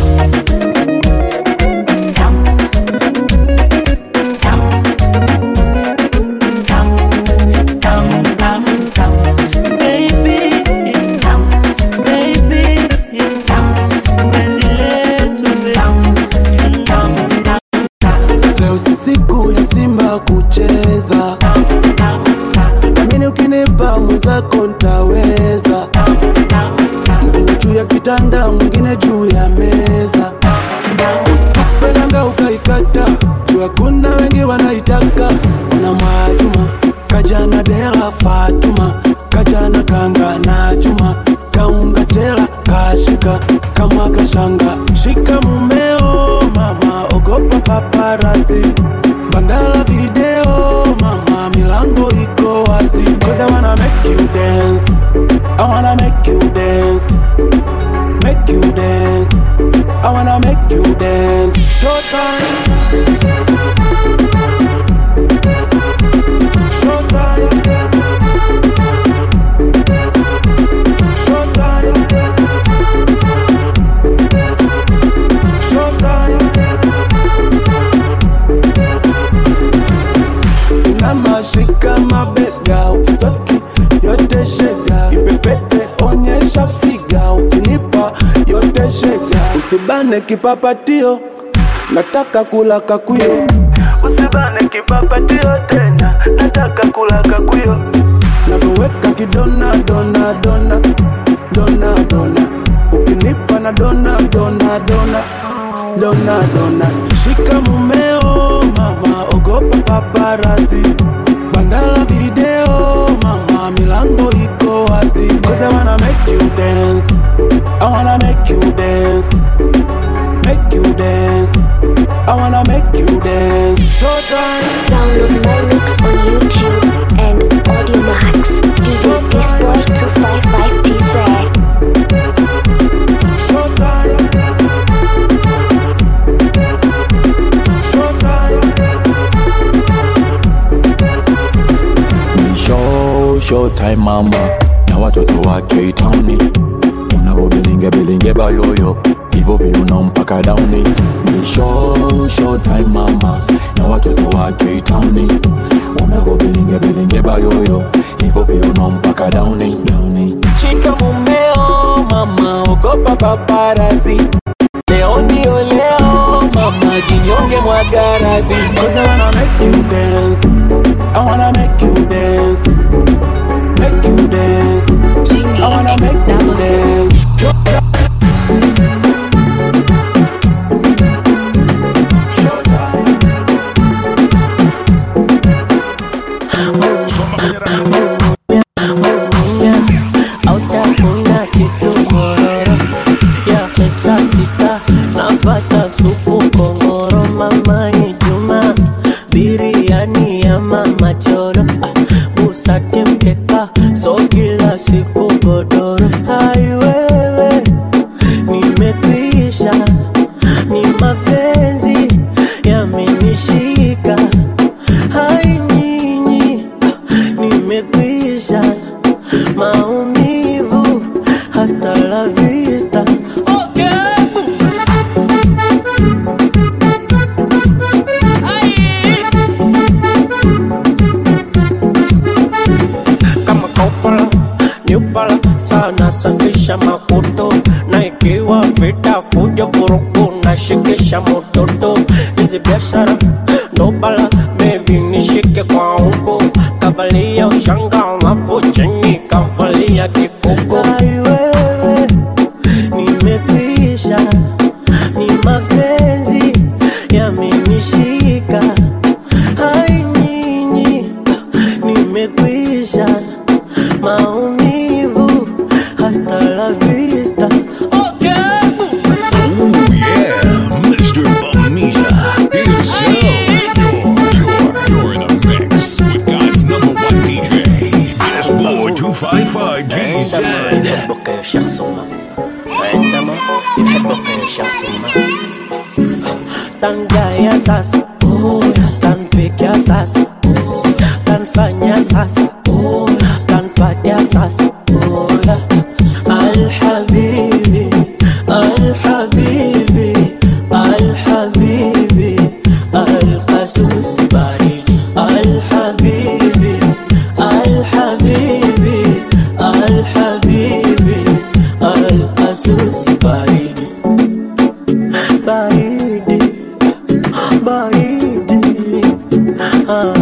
leo si siku ya simba kucheza namini ukinipa mwenzako ntaweza mguu juu ya kitanda mwingine juu ya meza usipopelanga ukaikata juu hakuna wengi wanaitaka ona mwajuma kajana dela fatuma kajana kanga na chuma kaunga tela kashika kama kashanga shika mumeo mama ogopa paparasi bandala video mama milango iko wazi cause I wanna make you dance I wanna make you dance make you dance I wanna make you dance showtime showtime showtime showtime inamashika mabega ukitoki yote shega ipepete onyesha figa ukinipa yote shega usibane kipapatio nataka kula kakwio usibane kipapatio tena nataka kula kakwio navyoweka kidona dona dona dona dona ukinipa na dona dona dona dona dona shika mumeo mama ogopa paparazi bandala video mama milango iko wazi cause I wanna make you dance I wanna make you dance make you dance I wanna make you dance showtime Download my mix on YouTube and Audio Max. DJ Disboy 255 TZ. showtime showtime Ni show show time mama na watoto wake itauni unavobilinge bilinge bayoyo hivyo viuno mpaka dauni ni show show time mama na watoto wake itauni unavobilinge bilinge bayoyo hivyo viuno mpaka dauni dauni shika mumeo mama ogopa paparazi leo ndio leo mama jinyonge mwagaradhi Cause I wanna make you dance I wanna make you dance Make you dance I wanna make you dance Hautafuna foto na ikiwa vita fujo vurugu na shikisha mototo hizi biashara ndo bala bebi nishike kwa umbo kavalia ushanga alafu chini kavalia kikuko wewe nimekwisha ni mapenzi yamenishika hai nyinyi nimekwisha maumivu hasta la vista Oh yeah, Mr. Bamiza himself. You're, you're in a mix with God's number one DJ, Disboy 255 GZ. يحبك يا شخص ما عندما يحبك يا شخص ما tangaya sasa tanpikia sasa tanfanya sasa tanpatia sasa alhabibi alhabibi alhabibi alqasus baridi alhabibi alhabibi alhabibi alqasus baridi baridi baridi ah.